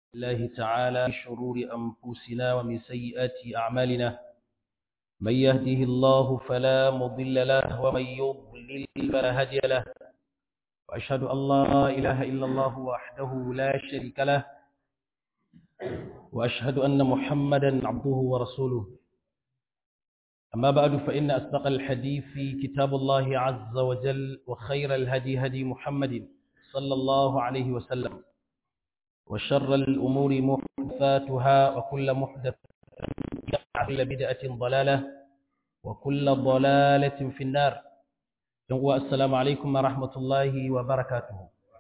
الله تعالى من شرور أنفسنا ومن سيئات أعمالنا من يهده الله فلا مضل له ومن يضلل فلا هادي له وأشهد أن لا إله إلا الله وحده لا شريك له وأشهد أن محمدا عبده ورسوله أما بعد فإن أصدق الحديث في كتاب الله عز وجل وخير الهدي هدي محمد صلى الله عليه وسلم وشر الأمور محدثاتها وكل محدثة كل بدعة ضلالة وكل ضلالة في النار السلام عليكم ورحمة الله وبركاته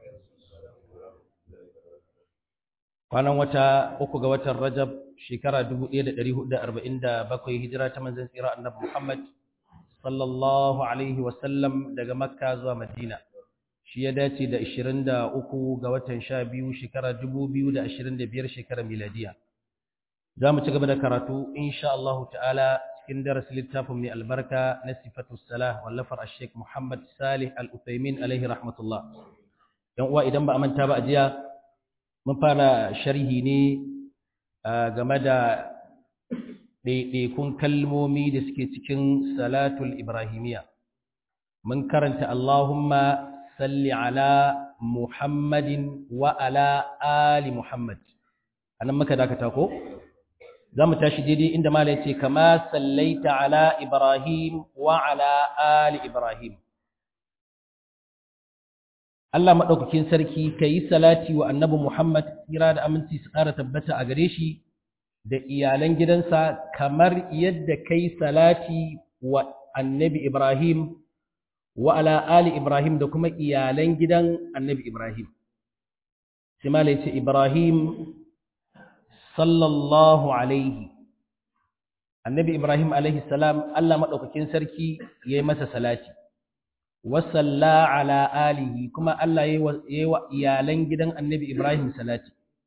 kwanan wata uku ga watan Rajab shekara 1447 hijira ta manzon tsira annabi Muhammad sallallahu alaihi wasallam daga Makka zuwa Madina shi ya dace da 23 ga watan 12 shekara 2025 shekara miladiya zamu ci gaba da karatu insha Allah ta'ala cikin darasin littafin mai albarka na sifatu salah wallafar Sheikh Muhammad Salih Al-Uthaymin alaihi rahmatullah dan uwa idan ba a manta ba a jiya mun fara sharhi ne game da ɗaiɗaikun kalmomi da suke cikin salatul ibrahimiya mun karanta Allahumma salli ala Muhammadin wa ala ali Muhammad anan muka dakata ko za mu tashi daidai inda mala yace kama sallaita ala Ibrahim wa ala ali Ibrahim Allah maɗaukakin sarki ka yi salati wa annabi Muhammad tsira da aminci su ƙara tabbata a gare shi da iyalan gidansa kamar yadda ka yi salati wa annabi Ibrahim wa ala ali Ibrahim da kuma iyalan gidan annabi Ibrahim. Simala ce Ibrahim sallallahu alaihi. Annabi Ibrahim alaihi salam Allah maɗaukakin sarki ya yi masa salati. wasalla ala alihi kuma Allah yayi wa iyalan gidan Annabi Ibrahim salati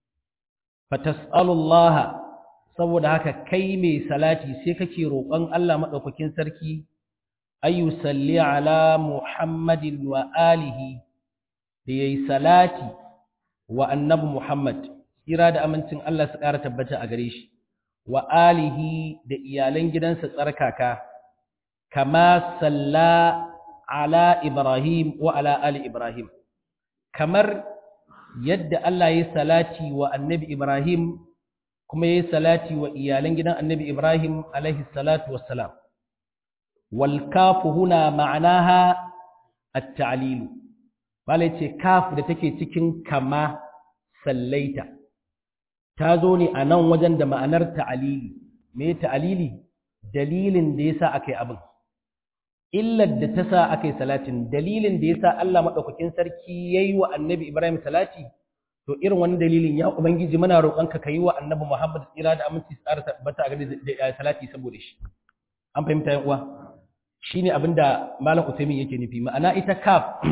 fatas'alullaha saboda haka kai mai salati sai kake roƙon Allah madaukakin sarki ayu salli ala Muhammadin wa alihi da yayi salati wa Annabi Muhammad kira da amincin Allah su ƙara tabbata a gare shi wa alihi da iyalan gidansa tsarkaka kama salla ala Ibrahim wa ala ali Ibrahim kamar yadda Allah ya salati wa annabi Ibrahim kuma ya salati wa iyalan gidan annabi Ibrahim alaihi salatu wassalam wal kafu huna ma'anaha at-ta'lil bale ce kaf da take cikin kama sallaita ta zo ne a nan wajen da ma'anar ta'alili me ta'alili dalilin da yasa akai abin illar da ta sa aka yi salatin dalilin da ya sa Allah maɗaukakin sarki ya yi wa annabi Ibrahim salati to irin wani dalilin ya Ubangiji muna roƙonka ka yi wa annabi Muhammad tsira da aminci tsara tabbata a gari da salati saboda shi an fahimta yan uwa shi ne abin da malam Usaimin yake nufi ma'ana ita kaf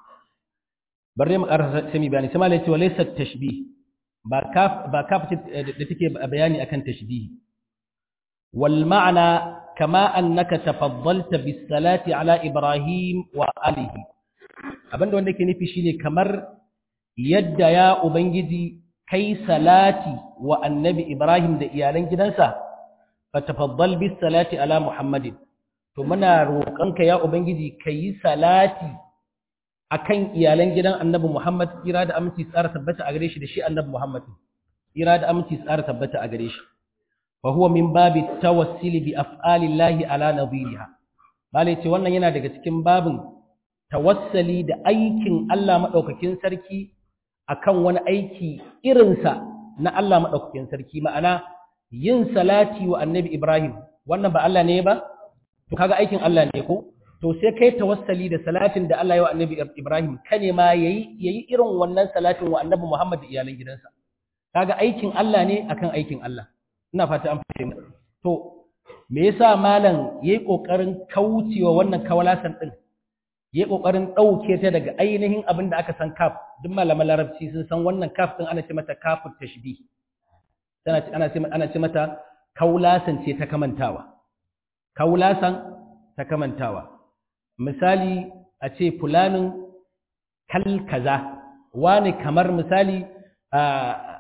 bar ne mu ƙarasa sami bayani sai malam ya ce wa laysa tashbih ba kaf ba kaf da take bayani akan tashbih wal ma'ana كما أنك تفضلت بالصلاة على إبراهيم وآله abinda wanda ke nufi shine kamar yadda ya ubangiji kai salati wa annabi Ibrahim da iyalan gidansa fa tafaddal bis salati ala Muhammadin to muna roƙonka ya ubangiji kai salati akan iyalan gidan annabi Muhammad tsira da aminci tsara tabbata a gare shi da shi annabi Muhammad tsira da aminci tsara tabbata a gare shi فهو من باب التوسل بأفعال الله على نظيرها bale ce wannan yana daga cikin babin tawassali da aikin Allah madaukakin sarki akan wani aiki irinsa na Allah madaukakin sarki ma'ana yin salati wa annabi Ibrahim wannan ba Allah ne ba to kaga aikin Allah ne ko to sai kai tawassali da salatin da Allah ya wa annabi Ibrahim kane ma yayi yayi irin wannan salatin wa annabi Muhammad da iyalan gidansa kaga aikin Allah ne akan aikin Allah ina fata an fahimta to me yasa malam yayi kokarin kaucewa wannan kawalasan din yayi kokarin dauke ta daga ainihin abin da aka san kaf duk malaman larabci sun san wannan kaf din ana ce mata kafut tashbih tana ana ce ana ce mata kaulasan ce ta kamantawa kaulasan ta kamantawa misali a ce fulanin kal kaza wani kamar misali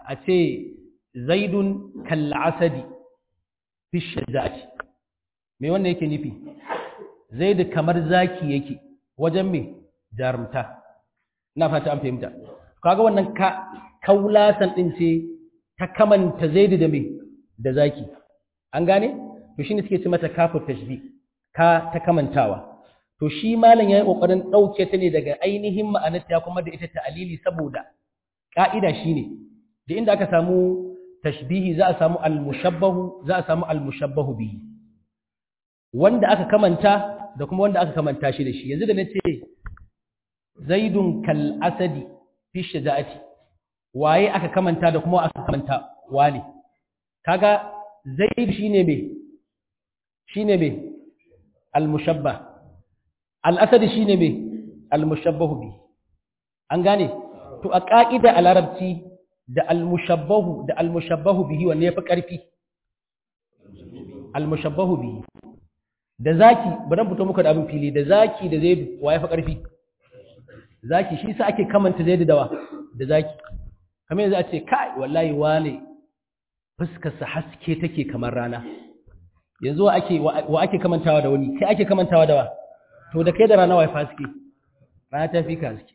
a ce zaidun kal'asadi fi shaja'ati me wannan yake nufi zaidu kamar zaki yake wajen me jarumta ina fata an fahimta kaga wannan ka kaulasan din ce ta kamanta zaidu da me da zaki an gane to shine suke ce mata kafu tashbih ka ta kamantawa to shi malam yayi kokarin dauke ta ne daga ainihin ma'anarta kuma da ita ta'alili saboda ka'ida shine da inda aka samu tashbihi za a samu al-mushabbahu za a samu al-mushabbahu bihi wanda aka kamanta da kuma wanda aka kamanta shi da shi yanzu da nace zaidun kal asadi fi shaja'ati waye aka kamanta da kuma aka kamanta wani kaga zaid shine me shine me al-mushabbah al-asadi shine me al-mushabbahu bihi an gane to a ka'ida a larabci da almushabbahu da almushabbahu bihi wanne yafi ƙarfi almushabbahu bihi da zaki bari fito muku da abin fili da zaki da zaidu wa yafi ƙarfi zaki shi sa ake kamanta zaidu dawa da zaki kamar yanzu a ce kai wallahi wane fuskar sa haske take kamar rana yanzu wa ake wa ake kamantawa da wani kai ake kamantawa da wa to da kai da rana wa yafi haske rana ta fi ka haske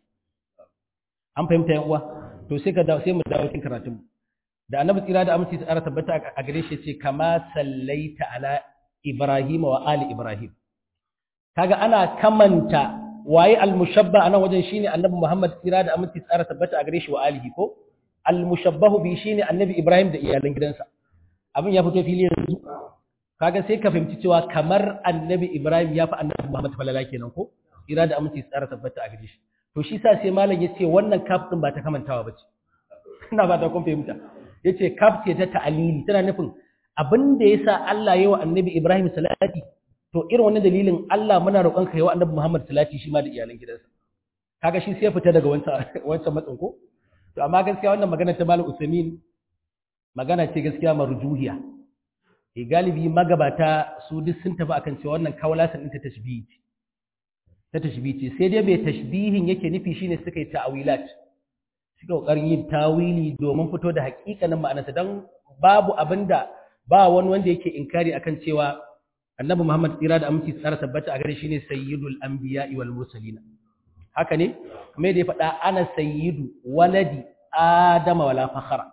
an fahimta yan uwa to sai ka dawo sai mu dawo cikin karatun da annabi tsira da aminci tsara tabbata a gare shi ce kama sallaita ala ibrahim wa ali ibrahim kaga ana kamanta waye almushabba anan wajen shine annabi muhammad tsira da aminci tsara tabbata a gare shi wa alihi ko almushabbahu bi shine annabi ibrahim da iyalan gidansa abin ya fito fili yanzu kaga sai ka fahimci cewa kamar annabi ibrahim ya fi annabi muhammad falala kenan ko tsira da aminci tsara tabbata a gare shi to shi sa sai malam yace wannan kaf din ba ta kamantawa bace ina ba ta kun fahimta yace kaf ce ta ta'alili tana nufin abin da yasa Allah yayi wa annabi Ibrahim salati to irin wannan dalilin Allah muna roƙon ka yayi wa annabi Muhammad salati shi ma da iyalan gidansa kaga shi sai ya fita daga wancan wancan matsin ko to amma gaskiya wannan magana ta malam Usaimin magana ce gaskiya marjuhiya e galibi magabata su duk sun tafi akan cewa wannan kawalasan ɗin ta tashbihi ta tashbihi sai dai mai tashbihin yake nufi shine suka yi ta'awilat suka kokarin yin tawili domin fito da hakikanin ma'anarsa dan babu abinda ba wani wanda yake inkari akan cewa annabi Muhammad tsira da aminci tsara tabbata a gare shi ne sayyidul anbiya'i wal mursalin haka ne kuma da ya faɗa ana sayyidu waladi adama wala fakhara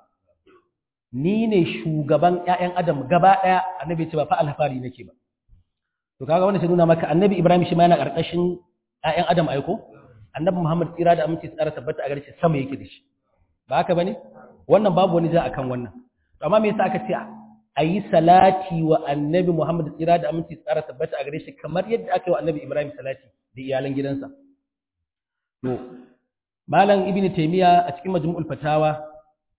ni ne shugaban ƴaƴan adam gaba ɗaya annabi ya ce ba fa alfari nake ba to kaga wannan sai nuna maka annabi Ibrahim shi ma yana karkashin ƴaƴan adam aiko annabi Muhammad tsira da aminci tsara tabbata a gare shi sama yake da shi ba haka bane wannan babu wani ja akan wannan to amma me yasa aka ce a yi salati wa annabi Muhammad tsira da aminci tsara tabbata a gare shi kamar yadda aka yi wa annabi Ibrahim salati da iyalan gidansa to malam ibn taymiya a cikin majmu'ul fatawa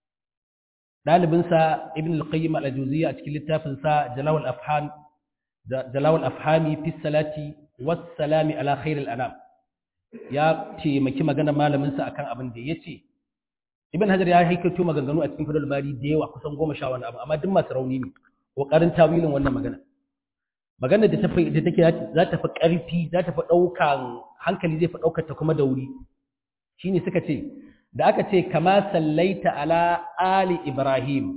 dalibinsa ibn al-qayyim al-juziyya a cikin littafinsa jalawul afhan jalawul afhami fi salati was salami ala khairil anam ya taimaki maganar malaminsa akan abin da yace ibn hajar ya haikato maganganu a cikin fadul bari da yawa kusan goma sha wani abu amma duk masu rauni ne kokarin tawilin wannan magana magana da ta da take za ta fi karfi za ta fi daukan hankali zai fi daukar ta kuma da wuri shine suka ce da aka ce kama sallaita ala ali ibrahim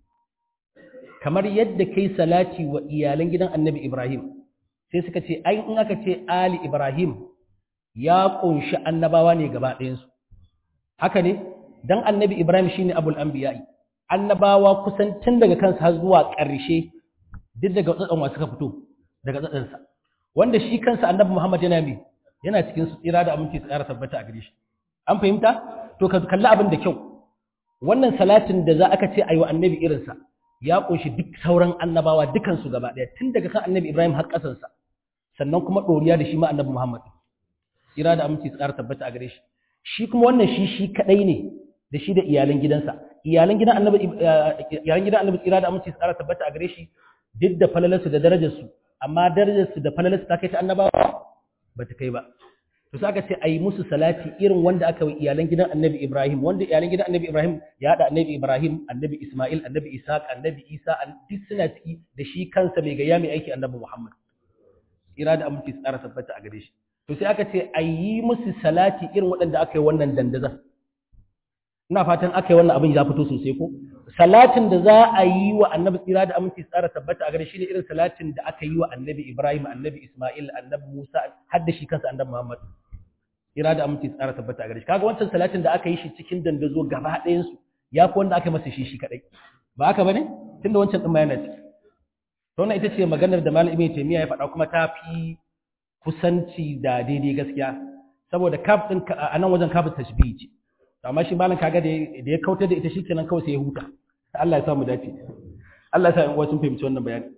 kamar yadda kai salati wa iyalan gidan annabi ibrahim sai suka ce ai in aka ce ali ibrahim ya kunshi annabawa ne gaba ɗayansu haka ne dan annabi ibrahim shine abul anbiya'i annabawa kusan tun daga kansa har zuwa ƙarshe duk daga tsatsan wasu ka fito daga tsatsansa wanda shi kansa annabi muhammad yana mai yana cikin su tsira da aminci tsara tabbata a gare shi an fahimta to ka kalli abin da kyau wannan salatin da za aka ce ayi wa annabi irinsa ya kunshi duk sauran annabawa dukansu gaba ɗaya tun daga kan annabi ibrahim har ƙasansa sannan kuma ɗoriya da shi ma annabi muhammad tsira da aminci tsara tabbata a gare shi shi kuma wannan shi shi kadai ne da shi da iyalan gidansa iyalan gidan annabi iyalan gidan annabi tsira da aminci tsara tabbata a gare shi duk da falalarsu da darajarsu amma darajarsu da falalarsu ta kai ta annabawa ba ta kai ba to sai aka ce ayi musu salati irin wanda aka yi iyalan gidan annabi Ibrahim wanda iyalan gidan annabi Ibrahim ya da annabi Ibrahim annabi Ismail annabi Isaac annabi Isa duk suna ciki da shi kansa mai gaya mai aiki annabi Muhammad tsira da aminci tsara tabbata a gare shi to sai aka ce a yi musu salati irin waɗanda aka yi wannan dandaza ina fatan aka yi wannan abin ya fito sosai ko salatin da za a yi wa annabi tsira da aminci tsara tabbata a gare shi ne irin salatin da aka yi wa annabi ibrahim annabi isma'il annabi musa har da shi kansa annabi muhammad tsira da aminci tsara tabbata a gare shi kaga wancan salatin da aka yi shi cikin dandazo gaba ɗayan su ya fi wanda aka masa shi shi kadai ba haka bane tunda wancan din ma yana ciki to wannan ita ce maganar da malam ibn taymiya ya faɗa kuma ta fi kusanci da daidai gaskiya saboda kaf din a nan wajen kafin tashbihi ce amma shi malam kaga da ya kautar da ita shikenan kawai sai ya huta Allah ya sa mu dace Allah ya sa in uwa sun fahimci wannan bayani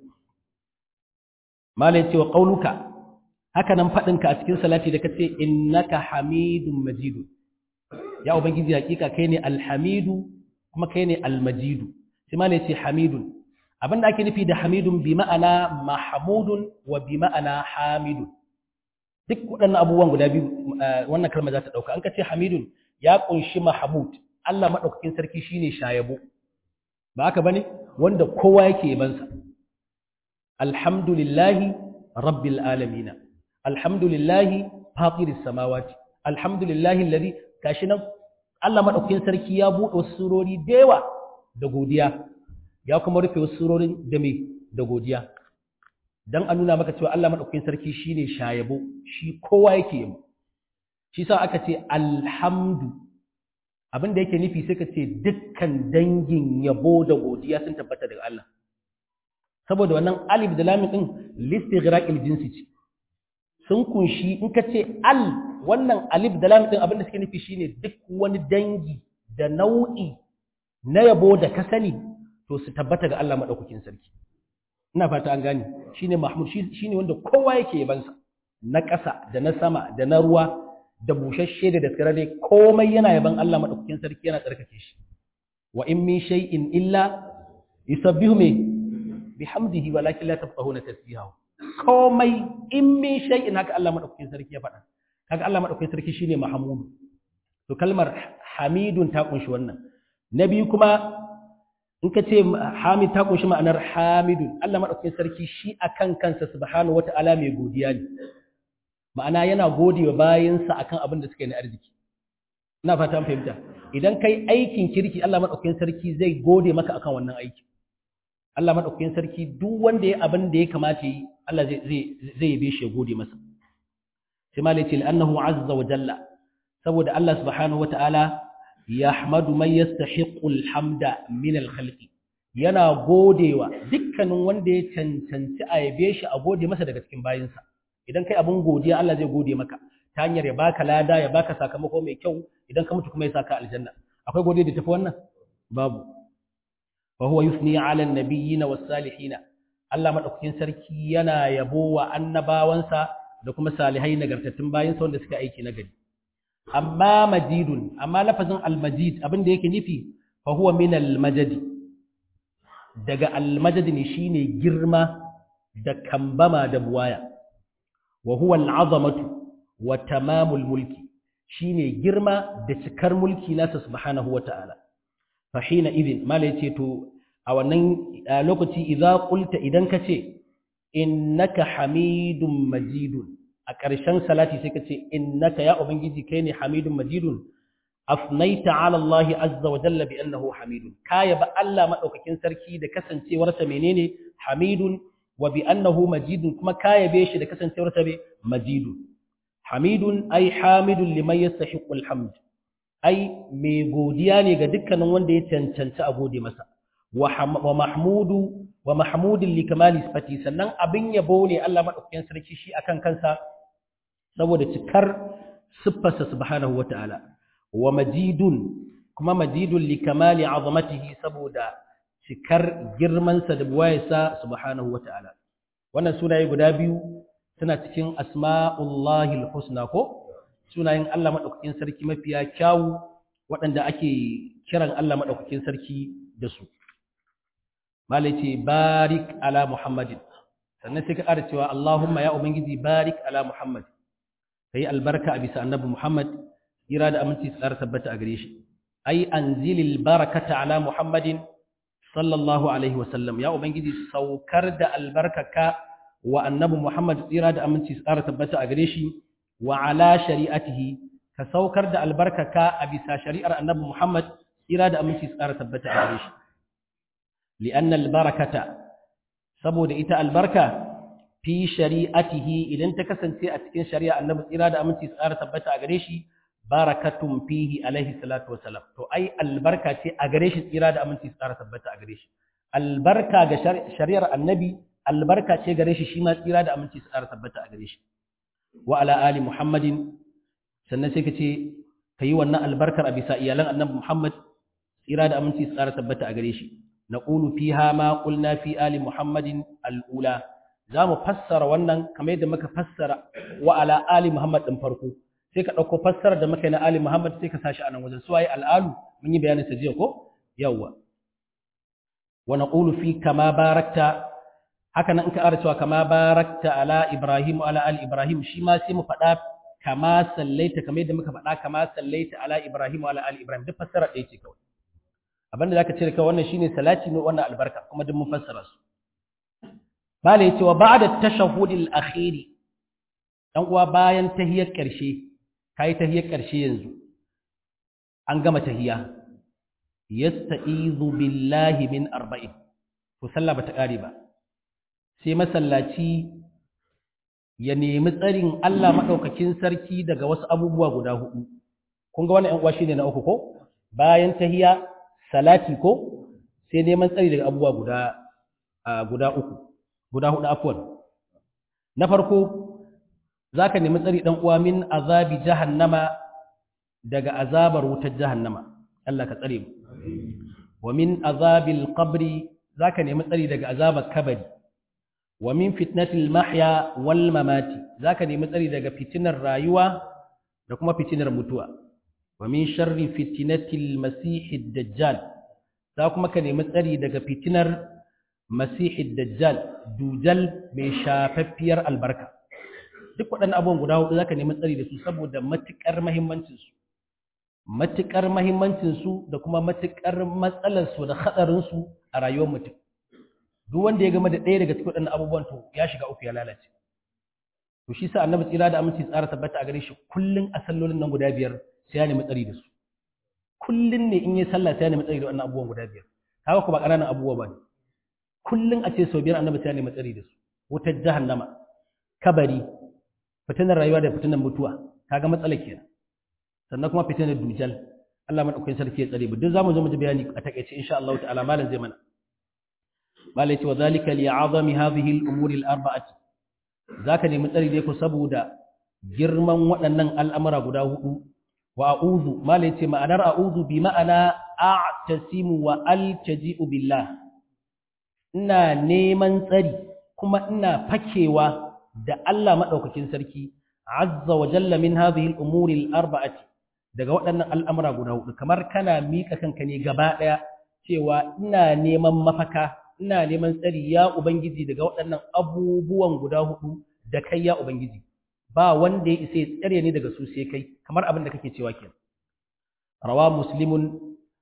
malam ce wa qauluka haka nan fadin ka a cikin salati da kace innaka hamidum majidun ya ubangiji hakika kai ne alhamidu kuma kai ne almajidu sai malam ce hamidun abinda ake nufi da hamidun bi ma'ana mahmudun wa bi ma'ana hamidun duk waɗannan abubuwan guda biyu wannan kalma za ta ɗauka an ka ce hamidun ya ƙunshi mahmud Allah maɗaukakin sarki shine shayabo ba haka bane wanda kowa yake yabansa alhamdulillahi rabbil alamin alhamdulillahi fatiris samawati alhamdulillahi alladhi gashi nan Allah maɗaukakin sarki ya buɗe wasu surori da yawa da godiya ya kuma rufe wasu surorin da me da godiya dan a nuna maka cewa Allah madaukakin sarki shine shayabo shi kowa yake yabo shi sa aka ce alhamdu abin da yake nufi sai ka ce dukkan dangin yabo da godiya sun tabbata daga Allah saboda wannan alif da lam din listighraqil jinsi ce sun kunshi in ka ce al wannan alif da lam din abin da suke nufi shine duk wani dangi da nau'i na yabo da ka sani to su tabbata ga Allah madaukakin sarki ina fata an gane shine mahmud shine wanda kowa yake yabansa na ƙasa da na sama da na ruwa da bushashe da daskararre komai yana yaban Allah madaukakin sarki yana tsarkake shi wa in min shay'in illa yusabbihu me bihamdihi walakin la tafqahuna tasbihahu komai in min shay'in haka Allah madaukakin sarki ya faɗa kaga Allah madaukakin sarki shine mahmud to kalmar hamidun ta kunshi wannan na biyu kuma in ka ce hamid ta kunshi ma'anar hamidun Allah maɗaukakin sarki shi akan kansa subhanahu wata'ala mai godiya ne ma'ana yana gode wa bayansa akan abin da suka yi na arziki ina fata an fahimta idan kai aikin kirki Allah maɗaukakin sarki zai gode maka akan wannan aiki Allah maɗaukakin sarki duk wanda ya abin da ya kamata yi Allah zai zai zai yabe shi ya gode masa sai malai ce annahu azza wa jalla saboda Allah subhanahu wata'ala yahmadu man yastahiqqu alhamda min alkhalqi yana godewa dukkanin wanda ya cancanci a yabe shi a gode masa daga cikin bayinsa idan kai abun godiya Allah zai gode maka ta hanyar ya baka lada ya baka sakamako mai kyau idan ka mutu kuma ya saka aljanna akwai godiya da tafi wannan babu wa huwa yusni ala an-nabiyyina was-salihina Allah madaukakin sarki yana yabo wa annabawansa da kuma salihai nagartattun bayinsa wanda suka aiki nagari amma majidun amma lafazin almajid abin da yake nufi fa huwa min almajadi daga almajadi ne shine girma da kambama da buwaya wa huwa al'azamatu wa tamamul mulki shine girma da cikar mulki nasa subhanahu wata'ala fa hina idin mala yace to a wannan lokaci idza qulta idan kace innaka hamidum majidun a ƙarshen salati sai ka ce innaka ya ubangiji kai ne hamidun majidun afnaita ala Allah azza wa jalla bi annahu hamidun kaya ba Allah madaukakin sarki da kasancewarsa menene hamidun wa bi annahu majidun kuma kaya be shi da kasancewarsa be majidun hamidun ai hamidun liman yastahiqu alhamd ai mai godiya ne ga dukkanin wanda ya cancanci a gode masa wa mahmudu wa mahmudin li kamali sifati sannan abin yabo ne Allah madaukakin sarki shi akan kansa saboda cikar siffarsa subhanahu wata'ala wa majidun kuma majidun li kamali azamatihi saboda cikar girmansa da buwayarsa subhanahu wata'ala wannan sunaye guda biyu suna cikin asma'ullahi husna ko sunayen Allah madaukakin sarki mafiya kyawu waɗanda ake kiran Allah madaukakin sarki da su malai ce barik ala muhammadin sannan sai ka ƙara cewa Allahumma ya ubangiji barik ala muhammad kai albarka a bisa annabi muhammad kira da aminci su ƙara tabbata a gare shi ai anzilil barakata ala muhammadin sallallahu alaihi wasallam ya ubangiji saukar da albarkaka wa annabi muhammad tsira da aminci su ƙara tabbata a gare shi wa ala shari'atihi ka saukar da albarkaka a bisa shari'ar annabi muhammad tsira da aminci tsara tabbata a gare shi li'anna albarakata saboda ita albarka fi shari'atihi idan ta kasance a cikin shari'a annabi tsira da aminci tsara tabbata a gare shi barakatun fihi alaihi salatu wassalam to ai albarka ce a gare shi tsira da aminci tsara tabbata a gare shi albarka ga shari'ar annabi albarka ce gare shi shi ma tsira da aminci tsara tabbata a gare shi wa ala ali muhammadin sannan sai ka ce ka yi wannan albarkar a bisa iyalan annabi muhammad tsira da aminci tsara tabbata a gare shi naqulu fiha ma qulna fi ali muhammadin al'ula za mu fassara wannan kamar yadda muka fassara wa ala ali muhammad din farko sai ka ɗauko fassarar da muka yi na ali muhammad sai ka sashi a nan wajen su waye al'alu mun yi bayanin sa jiya ko yawwa wa naqulu fi kama barakta haka nan in ka ara cewa kama barakta ala ibrahim wa ala ali ibrahim shi ma sai mu faɗa kama sallaita kamar yadda muka faɗa kama sallaita ala ibrahim wa ala ali ibrahim duk fassara ɗaya ce kawai abinda zaka cire kawai wannan shine salati ne wannan albarka kuma duk mun fassara su bala yace wa ba'da tashahhudil akhiri dan uwa bayan tahiyar ƙarshe kai tahiyar ƙarshe yanzu an gama tahiya yasta'izu billahi min arba'in to sallah bata kare ba sai masallaci ya nemi tsarin Allah madaukakin sarki daga wasu abubuwa guda hudu kun ga wannan ɗan uwa shine na uku ko bayan tahiya salati ko sai neman tsari daga abubuwa guda guda uku guda hudu afwan na farko zaka nemi tsari dan uwa min azabi jahannama daga azabar wutar jahannama Allah ka tsare mu wa min azabil qabri zaka nemi tsari daga azabar kabari wa min fitnatil mahya wal mamati zaka nemi tsari daga fitinar rayuwa da kuma fitinar mutuwa wa min sharri fitnatil masihid dajjal za kuma ka nemi tsari daga fitinar masihid dajjal dujal mai shafaffiyar albarka duk waɗannan abubuwan guda hudu zaka nemi tsari da su saboda matukar muhimmancin su matukar muhimmancin su da kuma matukar matsalar su da hadarin su a rayuwar mutum duk wanda ya game da ɗaya daga cikin waɗannan abubuwan to ya shiga uku ya lalace to shi sa annabi tsira da aminci tsara tabbata a gare shi kullun a sallolin nan guda biyar sai ya nemi tsari da su kullun ne in yi sallah sai ya nemi tsari da wannan abubuwan guda biyar kaga ku ba ƙananan abubuwa ba ne kullun a ce sau biyar annabi sai ya nemi tsari da su wutar jahannama kabari fitinar rayuwa da fitinar mutuwa kaga matsala kenan sannan kuma fitinar dujal Allah madaukakin sarki ya tsare mu duk zamu zo mu ji bayani a takeice insha Allah ta'ala malam zai mana malai ce wa zalika li'azami hadhihi al-umuri al-arba'ati zaka nemi tsari dai ku saboda girman waɗannan al'amura guda hudu wa a'udhu malai ce ma'anar a'udhu bi ma'ana a'tasimu wa altaji'u billah ina neman tsari kuma ina fakewa da Allah madaukakin sarki azza wa jalla min hadhihi al-umuri al-arba'ati daga waɗannan al'amura guda hudu kamar kana mika kanka ne gaba daya cewa ina neman mafaka ina neman tsari ya ubangiji daga waɗannan abubuwan guda hudu da kai ya ubangiji ba wanda ya isa ya tsare ni daga su sai kai kamar abin da kake cewa kenan rawa muslimun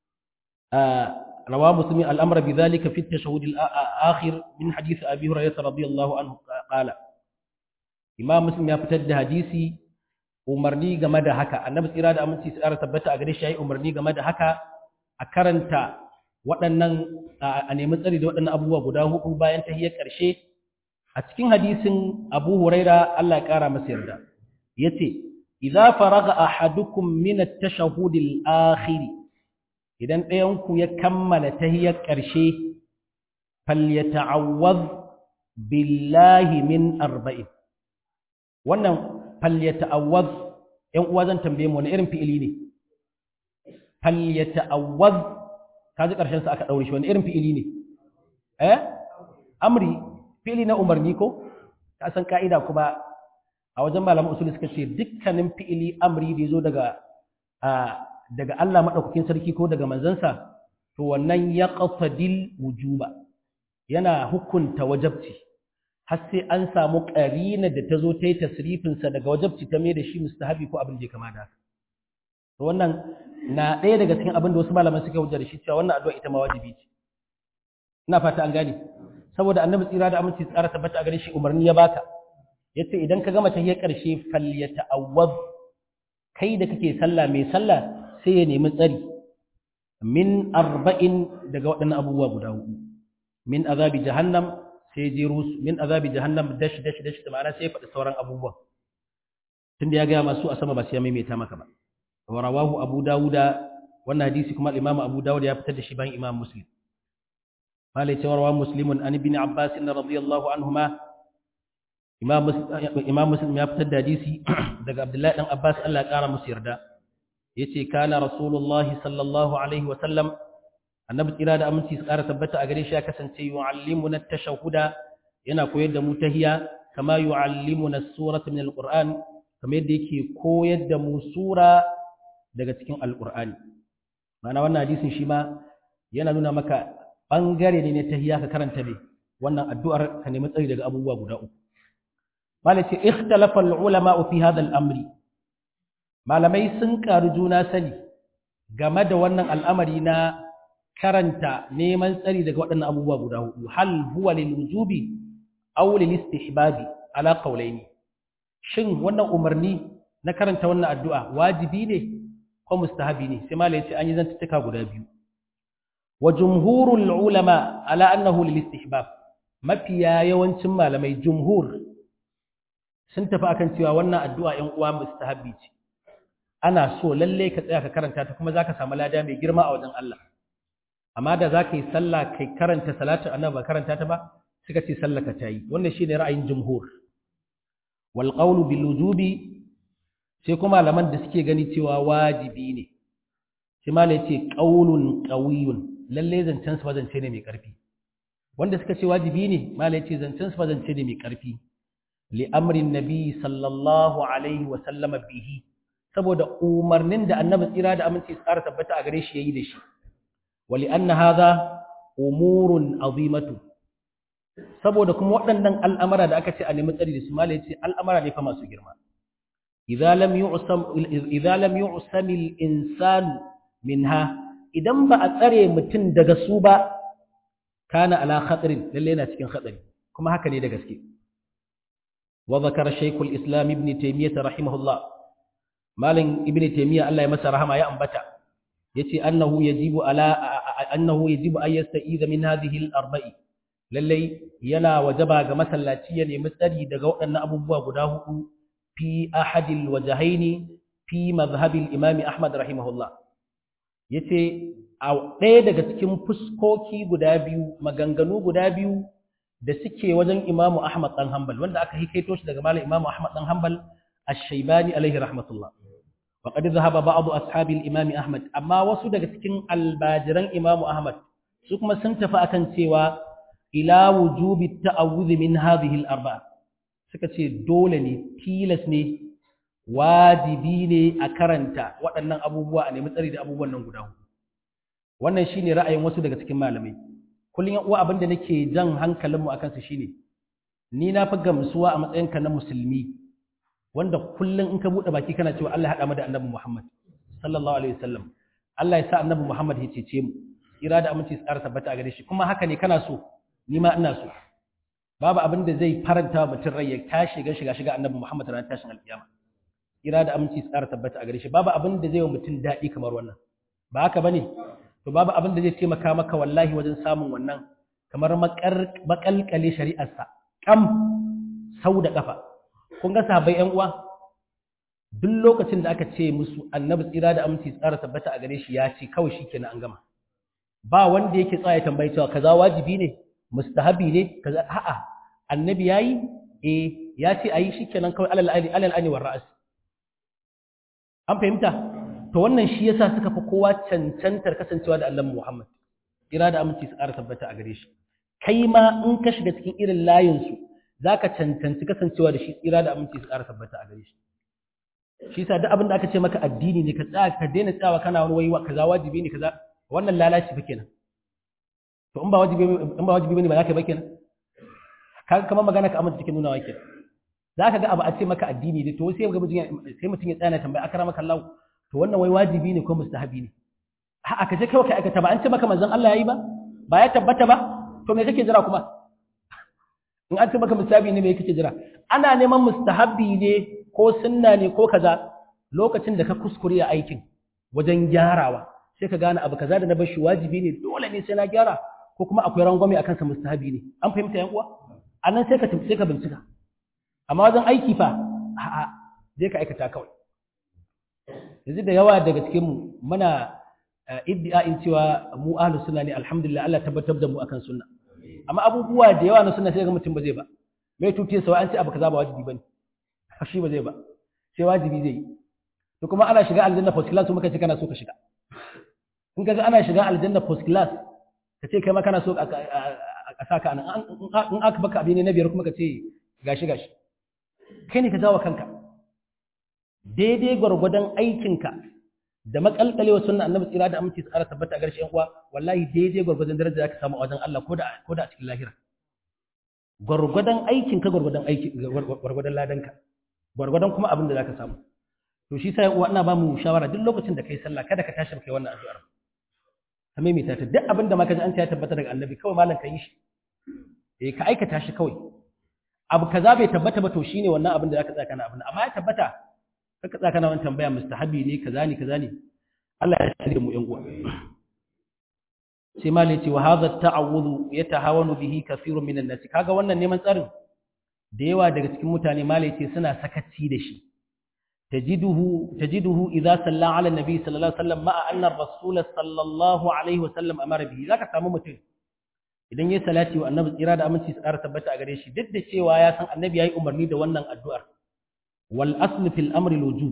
rawa muslimin al'amra bi dhalika fi at-tashahhud al-akhir min hadith abi hurairah radiyallahu anhu qala imam muslim ya fitar da hadisi umarni game da haka annabi tsira da aminci tsara tabbata a gare shi yayi umarni game da haka a karanta waɗannan a nemi tsari da waɗannan abubuwa guda hudu bayan tahiyyar ƙarshe a cikin hadisin Abu Huraira Allah ya ƙara masa yarda yace idza faraga ahadukum min at-tashahhud al-akhir idan ɗayan ku ya kammala tahiyyar ƙarshe falyata'awwadh billahi min arba'in wannan falyata'awwadh ƴan uwa zan tambaye mu wani irin fi'ili ne falyata'awwadh kaji ƙarshen sa aka ɗaure shi wani irin fi'ili ne eh amri fi'ili na umarni ko ka san ka'ida kuma a wajen malaman usuli suka ce dukkanin fi'ili amri da yazo daga daga Allah madaukakin sarki ko daga manzansa to wannan ya qasadil wujuba yana hukunta wajabci har sai an samu qarina da ta zo ta yi tasrifin sa daga wajabci ta mai da shi mustahabi ko abin da ya kama da haka to wannan na ɗaya daga cikin abin da wasu malaman suka hujjar shi cewa wannan addu'a ita ma wajibi ce ina fata an gane saboda annabi tsira da aminci tsara tabbata a gare shi umarni ya baka yace idan ka gama tahiyyar karshe falyata'awwaz kai da kake sallah mai sallah sai ya nemi tsari min arba'in daga waɗannan abubuwa guda hudu min azabi jahannam sai jeru min azabi jahannam dash dash dash da ma'ana sai ya faɗi sauran abubuwan tunda ya gaya masu a sama ba sai ya maimaita maka ba wa rawahu abu dawuda wannan hadisi kuma imam abu dawud ya fitar da shi bayan imam muslim malai cewa rawa muslimun an ibn abbas radiyallahu anhuma imam muslim ya fitar da hadisi daga abdullahi dan abbas Allah ya kara musu yarda yace kana rasulullahi sallallahu alaihi wa sallam annabi tsira da aminci su kara tabbata a gare shi ya kasance yu'allimuna at-tashahhuda yana koyar da mu tahiyya kama yu'allimuna as-surata min al-qur'an kamar yadda yake koyar da mu sura daga cikin al-qur'ani ma'ana wannan hadisin shi ma yana nuna maka bangare ne na tahiyya ka karanta me wannan addu'ar ka nemi tsari daga abubuwa guda uku malai ce ikhtalafa al-ulama fi hadha al-amri malamai sun karu juna sani game da wannan al'amari na karanta neman tsari daga waɗannan abubuwa guda hudu hal huwa lil wujubi aw lil istihbabi ala qawlaini shin wannan umarni na karanta wannan addu'a wajibi ne ko mustahabi ne sai malai ce an yi zantuttuka guda biyu wa jumhurul ulama ala annahu lil istihbab mafiya yawancin malamai jumhur sun tafi akan cewa wannan addu'a ‘yan uwa mustahabbi ce, ana so lalle ka tsaya ka karanta ta kuma za ka samu lada mai girma a wajen Allah. Amma da za ka yi sallah kai karanta salatu annabi ba karanta ta ba, suka ce sallah ka ta yi, wannan shi ne ra'ayin jumhur. Wal qawlu bil wujubi sai kuma malaman da suke gani cewa wajibi ne. Sai ma ce qaulun qawiyyun lalle zancen su zance ne mai ƙarfi. Wanda suka ce wajibi ne, ma ce zancen su zance ne mai ƙarfi. li'amrin nabi sallallahu alaihi wasallama bihi saboda umarnin da annabi tsira da aminci tsara tabbata a gare shi yayi da shi wali anna hadha umurun azimatu saboda kuma waɗannan al'amara da aka ce a nemi tsari da su mala yace al'amara ne fa masu girma idza lam yu'sam idza lam yu'sam al-insan minha idan ba a tsare mutum daga su ba kana ala khatarin lalle yana cikin khatari kuma haka ne da gaske وذكر شيخ الإسلام ابن تيمية رحمه الله مالن ابن تيمية الله يمسى رحمه يا أنبتا يتي أنه يجب على أنه يجب أن يستعيذ من هذه الأربع للي ينا وجبا كمسلاتيا يمسري دقوء أن أبو بوا قداه في أحد الوجهين في مذهب الإمام أحمد رحمه الله yace a ɗaya daga cikin fuskoki guda biyu maganganu guda biyu da suke wajen Imamu Ahmad dan Hanbal wanda aka hikaito shi daga malam Imamu Ahmad dan Hanbal Ash-Shaybani alaihi rahmatullah wa qad dhahaba ba'd ashabi al-Imam Ahmad amma wasu daga cikin albajiran Imamu Ahmad su kuma sun tafi akan cewa ila wujubi ta'awudh min hadhihi al-arba'a suka ce dole ne tilas ne wajibi ne a karanta waɗannan abubuwa a nemi tsari da abubuwan nan guda wannan shine ra'ayin wasu daga cikin malamai kullum yan uwa abinda nake jan hankalinmu akan su shine ni na fi gamsuwa a matsayinka na musulmi wanda kullum in ka bude baki kana cewa Allah ya hada mu da Annabi Muhammad sallallahu alaihi wasallam Allah ya sa Annabi Muhammad ya cece mu ira da aminci tsara tabbata a gare shi kuma haka ne kana so ni ma ina so babu abin da zai faranta mutum rai ya tashi ga shiga shiga Annabi Muhammad ran tashin alkiyama ira da aminci tsara tabbata a gare shi babu abin da zai wa mutum daɗi kamar wannan ba haka bane to babu abin da zai taimaka maka wallahi wajen samun wannan kamar makalkale shari'arsa kam sau da kafa kun ga sahabbai yan uwa duk lokacin da aka ce musu annabi tsira da aminci tsara tabbata a gare shi ya ce kawai shikenan an gama ba wanda yake tsaya tambayi cewa kaza wajibi ne mustahabi ne kaza a'a annabi yayi eh ya ce ayi shikenan kawai alal ali alal ani war ra'as an fahimta to wannan shi yasa suka fi kowa cancantar kasancewa da Allah Muhammad ira da aminci su ƙara tabbata a gare shi kai ma in ka shiga cikin irin layin su zaka cancanci kasancewa da shi ira da aminci su ƙara tabbata a gare shi shi yasa duk abin da aka ce maka addini ne ka tsaya ka daina tsawa kana wani wai kaza wajibi ne kaza wannan lalaci fa kenan to in ba wajibi in ba wajibi bane ba zaka ba kenan ka kamar magana ka amince cikin nuna wa kenan zaka ga abu a ce maka addini ne to sai ga mutum sai mutum ya tsaya na tambaya akramaka Allah to wannan wai wajibi ne ko mustahabi ne a'a ka je kawai ka aikata ba an ce maka manzon Allah yayi ba ba ya tabbata ba to me kake jira kuma in an ce maka mustahabi ne me kake jira ana neman mustahabi ne ko sunna ne ko kaza lokacin da ka kuskure a aikin wajen gyarawa sai ka gane abu kaza da na bar shi wajibi ne dole ne sai na gyara ko kuma akwai rangwame akan sa mustahabi ne an fahimta yan uwa anan sai ka sai ka bincika amma wajen aiki fa a'a zai ka aikata kawai yanzu da yawa daga cikin mu muna iddia'in cewa mu ahlus sunna ne alhamdulillah Allah tabbatar da mu akan sunna amma abubuwa da yawa na sunna sai ga mutum ba zai ba mai tuke sa an ce abu kaza ba wajibi bane shi ba zai ba sai wajibi zai yi to kuma ana shiga aljanna first class kuma kace kana so ka shiga in kaga ana shiga aljanna first class kace kai ma kana so a saka nan in aka baka abin na biyar kuma kace gashi gashi kai ne ka jawo kanka daidai gwargwadon aikinka da makalkalewa sunna annabi tsira da aminci tsara tabbata a garshen uwa wallahi daidai gwargwadon daraja zaka samu a wajen Allah ko da ko da a cikin lahira gwargwadon aikinka gwargwadon aiki gwargwadon ladanka gwargwadon kuma abin da zaka samu to shi sai uwa ina ba mu shawara duk lokacin da kai sallah kada ka tashi kai wannan addu'ar ka maimaita ta duk abin da ma ka ji an ce ya tabbata daga annabi kawai malam ka yi shi eh ka aikata shi kawai abu kaza bai tabbata ba to shine wannan abin da zaka tsaka na abin amma ya tabbata kaka tsaka na wannan tambaya mustahabi ne kaza ne kaza ne Allah ya tsare mu yan uwa sai malai ce wa hadha ta'awudhu yatahawanu bihi kathirun minan nas kaga wannan neman tsarin da yawa daga cikin mutane malai ce suna sakaci da shi tajiduhu tajiduhu idza salla ala nabi sallallahu alaihi wasallam ma'a anna ar-rasul sallallahu alaihi wasallam amara bihi zaka samu mutum idan yayi salati wa annabi tsira da aminci su ƙara tabbata a gare shi duk da cewa ya san annabi yayi umarni da wannan addu'ar wal asl fil amri al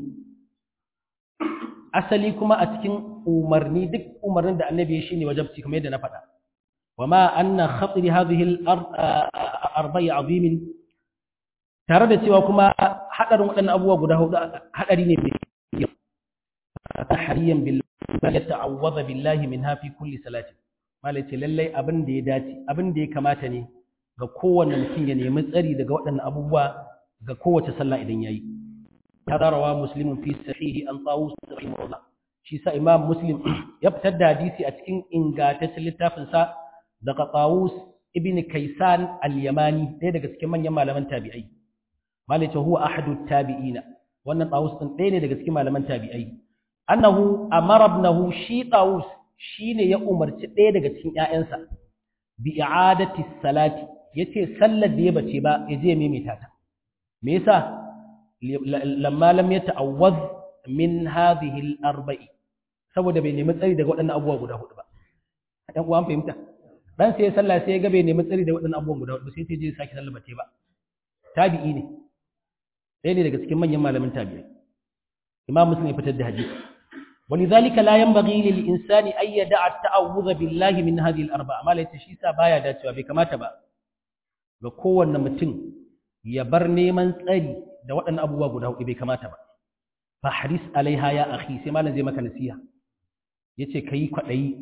asali kuma a cikin umarni duk umarnin da annabi ya shine wajabci kamar yadda na faɗa wama anna khatri hadhihi al-arba'i azimin tare da cewa kuma hadarin waɗannan abubuwa guda hudu hadari ne mai hariyan billahi ya ta'awwadha billahi minha fi kulli salati malai ce lallai abin da ya dace abin da ya kamata ne ga kowanne mutum ya nemi tsari daga waɗannan abubuwa ga kowace sallah idan yayi هذا رواه مسلم في صحيح عن طاووس رحمه الله shi sa imam muslim ya fitar da hadisi a cikin ingantaccen littafin sa daga tawus ibn kaisan al-yamani ɗaya daga cikin manyan malaman tabi'ai malai ce huwa ahadu tabi'ina wannan tawus din ɗaya ne daga cikin malaman tabi'ai annahu amara ibnahu shi tawus shine ya umarci ɗaya daga cikin ƴaƴansa bi i'adati salati yace sallar da ya bace ba ya je maimaita ta me yasa lamma lam yata'awwaz min hadhihi al-arba'i saboda bai nemi tsari daga waɗannan abubuwa guda hudu ba dan uwan fahimta dan sai ya sallah sai ya ga bai nemi tsari daga waɗannan abubuwan guda hudu sai sai je saki sallah bace ba tabi'i ne ɗaya ne daga cikin manyan malamin tabi'i imam muslim ya fitar da hadisi ولذلك لا ينبغي للإنسان أن يدع التعوذ بالله من هذه الأربعة ما ليس شيء بايا داتوا بكما تبا بقوة نمتن يبرني من تأري da waɗannan abubuwa guda hudu bai kamata ba fa haris alaiha ya akhi sai malam zai maka nasiha yace kai kwadayi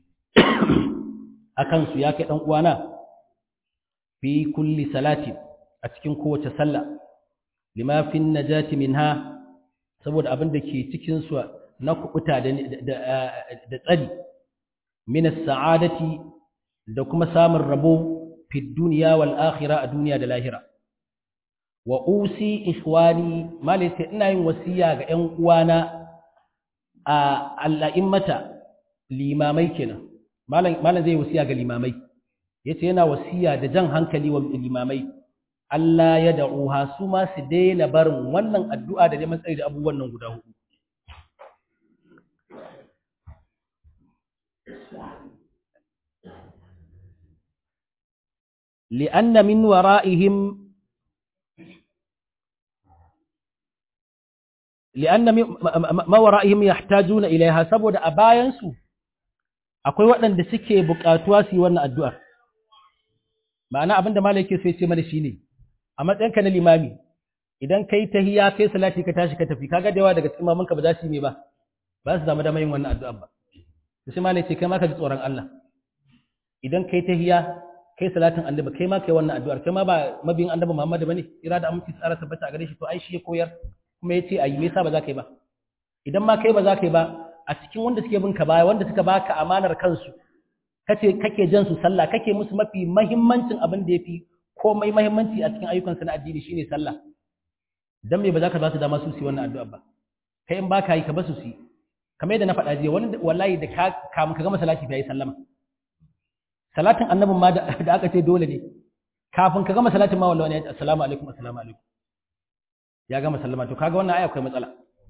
akan su ya kai dan uwana fi kulli salati a cikin kowace sallah lima fi najati minha saboda abin da ke cikin su na kubuta da da tsari min as-sa'adati da kuma samun rabo fi dunya wal akhirah a duniya da lahira wa usi ikhwani malaka ina yin wasiya ga ƴan uwana a al'a'immata limamai kenan malam malam zai wasiya ga limamai yace yana wasiya da jan hankali wa limamai Allah ya da'uha su ma su daina barin wannan addu'a da neman tsari da abubuwan nan guda hudu لأن من ورائهم li'anna ma wara'ihim yahtajuna ilaiha saboda a bayan su akwai waɗanda suke buƙatuwa su yi wannan addu'ar ma'ana abinda malai yake so ya ce mana shine a matsayinka na limami idan kai tahiyya kai salati ka tashi ka tafi kaga da yawa daga cikin mamanka ba za su yi me ba ba su samu damar yin wannan addu'ar ba to sai malai ce kai ma ka ji tsoron Allah idan kai tahiyya kai salatin annabi kai ma kai wannan addu'ar kai ma ba mabiyin annabi Muhammad bane ira da aminci tsara tabbata a gare shi to ai shi ya koyar kuma ya ce a yi me yasa ba za ka yi ba idan ma kai ba za ka yi ba a cikin wanda suke bin ka baya wanda suka baka amanar kansu kace kake jan su sallah kake musu mafi mahimmancin abin da yafi komai mahimmanci a cikin ayyukan na addini shine sallah dan me ba za ka ba su dama su su yi wannan addu'a ba kai in baka yi ka ba su su kamar yadda na faɗa jiya wani wallahi da ka kamun ka gama salati ya yi sallama salatin annabin ma da aka ce dole ne kafin ka gama salatin ma wallahi ya ce assalamu alaikum assalamu alaikum ya gama sallama to kaga wannan aya akwai matsala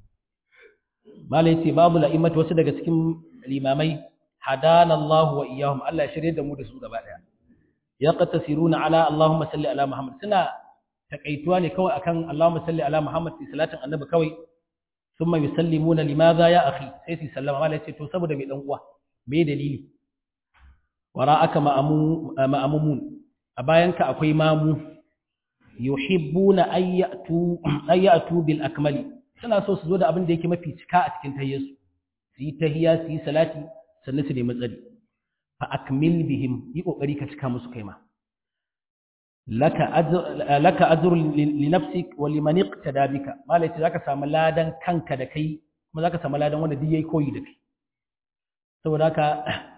malai yace babu la'imatu wasu daga cikin limamai hadana Allah wa iyyahum Allah ya shirye da mu da su gaba daya yaqtasiruna ala Allahumma salli ala Muhammad suna takaituwa ne kawai akan Allahumma salli ala Muhammad fi salatin annabi kawai thumma yusallimuna limadha ya akhi sai su sallama malai yace to saboda me dan uwa me dalili wara'aka ma'amumun a bayanka akwai mamu yuhibbuna ayyatu ayyatu bil akmali suna so su zo da abin da yake mafi cika a cikin tahiyyarsu su yi tahiyya su yi salati sannan su nemi tsari fa akmil bihim yi kokari ka cika musu kaima laka ajr laka ajr li nafsik wa liman iqtada bika malai ce zaka samu ladan kanka da kai kuma zaka samu ladan wanda duk yayi koyi da kai saboda haka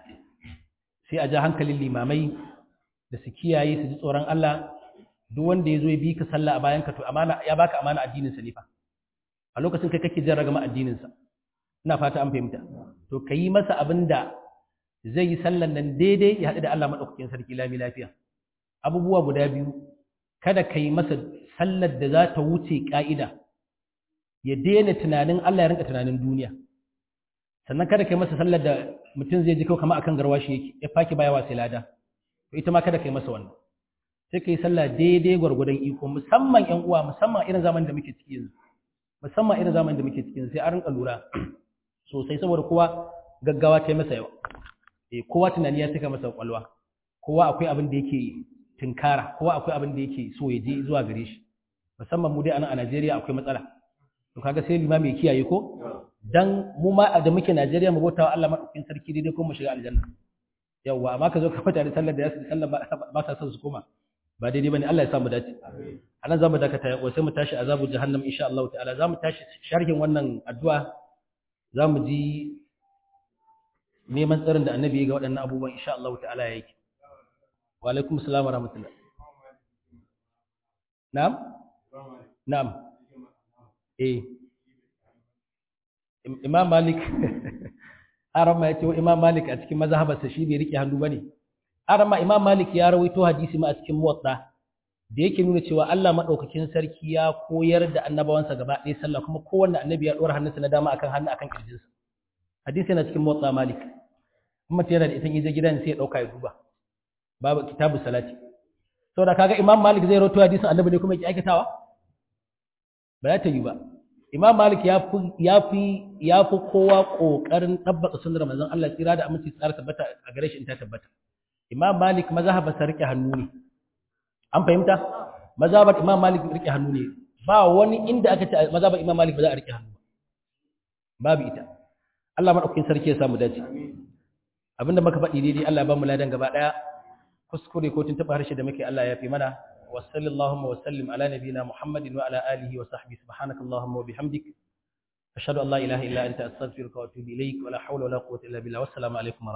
sai a ja hankalin limamai da su kiyaye su ji tsoron Allah duk wanda ya zo ya bi ka sallah a bayan ka to amana ya baka amana addinin sa ne fa a lokacin kai kake jarraga ma addinin sa ina fata an fahimta to kayi masa abinda zai yi sallan nan daidai ya haɗu da Allah madaukakin sarki lami lafiya abubuwa guda biyu kada ka yi masa sallar da za ta wuce ka'ida ya daina tunanin Allah ya rinka tunanin duniya sannan kada ka yi masa sallar da mutum zai ji kawai kama akan garwashi yake ya faki baya wa sai lada to ita ma kada ka yi masa wannan sai ka yi sallah daidai gwargwadon iko musamman ƴan uwa musamman irin zaman da muke ciki yanzu musamman irin zaman da muke ciki yanzu sai a rinka lura sosai saboda kowa gaggawa ta yi masa yawa eh kowa tunani ya saka masa kwalwa kowa akwai abin da yake tinkara kowa akwai abin da yake so ya je zuwa gare shi musamman mu dai a Najeriya akwai matsala to kaga sai limami ya kiyaye ko dan mu ma da muke Najeriya mu bautawa Allah madaukakin sarki daidai ko mu shiga aljanna yawa amma ka zo ka fita da sallar da yasu sallar ba sa son su koma ba daidai bane Allah ya sa mu dace anan zamu dakata wa sai mu tashi azabu jahannam insha Allah ta'ala zamu tashi sharhin wannan addu'a zamu ji neman tsarin da annabi ya ga waɗannan abubuwan insha Allah ta'ala ya yake wa alaikum assalam wa rahmatullah na'am na'am eh imam malik arama ya ce wa imam malik a cikin mazhabarsa shi bai rike hannu bane arama imam malik ya rawaito hadisi ma a cikin muwatta da yake nuna cewa Allah madaukakin sarki ya koyar da annabawansa gaba ɗaya sallah kuma kowanne annabi ya dora hannunsa na dama akan hannu akan kirjinsa hadisi yana cikin muwatta malik kuma tana da ita je gidan sai ya dauka ya duba babu kitabu salati saboda kaga imam malik zai rawaito hadisin annabi ne kuma yake aikatawa ba za ta yi ba imam malik ya fi ya fi kowa kokarin tabbata sunnar manzon Allah tsira da aminci tsara tabbata a gare shi in ta tabbata imam malik mazhabar sa rike hannu ne an fahimta mazhabar imam malik rike hannu ne ba wani inda aka ce mazhabar imam malik ba za a rike hannu ba babu ita Allah madaukakin sarki ya samu dace abinda muka faɗi daidai Allah ya ba mu ladan gaba daya kuskure ko tun taba harshe da muke Allah ya fi mana وصل اللهم وسلم على نبينا محمد وعلى آله وصحبه سبحانك اللهم وبحمدك أشهد أن لا إله إلا أنت أستغفرك وأتوب إليك ولا حول ولا قوة إلا بالله والسلام عليكم ورحمة